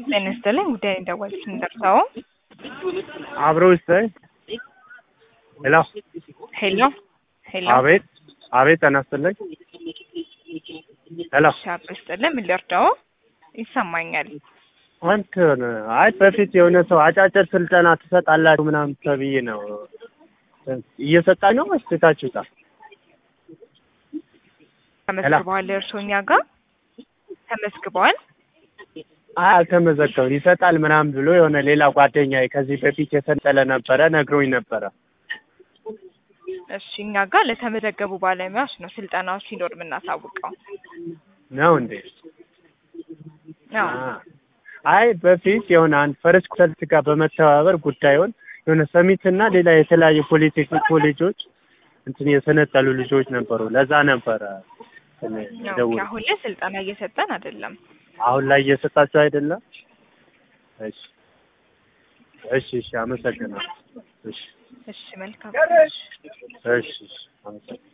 ጤና ይስጥልኝ ጉዳይ እንደወልስ እንደርሰው አብረው ይስጠኝ። ሄሎ ሄሎ ሄሎ አቤት አቤት ጤና ይስጥልኝ። ሄሎ ሻፕ ይስጥልኝ ምን ልርዳው? ይሰማኛል። እንትን አይ በፊት የሆነ ሰው አጫጭር ስልጠና ትሰጣላችሁ ምናምን ተብዬ ነው እየሰጣኝ ነው ወይስ ትታችሁታል? ተመዝግበዋል እርሶ እኛ ጋር ተመዝግበዋል? አይ አልተመዘገበም። ይሰጣል ምናምን ብሎ የሆነ ሌላ ጓደኛዬ ከዚህ በፊት የሰለጠነ ነበረ ነግሮኝ ነበረ። እሺ እኛ ጋር ለተመዘገቡ ባለሙያዎች ነው ስልጠናዎች ሲኖር የምናሳውቀው። ነው እንዴ? አዎ አ- አይ በፊት የሆነ አንድ ፈረስ ኮንሰልት ጋር በመተባበር ጉዳዩን የሆነ ሰሚትና ሌላ የተለያዩ ፖሊቴክኒክ ኮሌጆች እንትን የሰነጠሉ ልጆች ነበሩ። ለዛ ነበረ እንትን ኦኬ፣ የደወልኩት። አሁን ላይ ስልጠና እየሰጠን አይደለም። አሁን ላይ እየሰጣችሁ አይደለም? እሺ እሺ እሺ፣ አመሰግናለሁ። እሺ እሺ መልካም። እሺ እሺ፣ አመሰግናለሁ።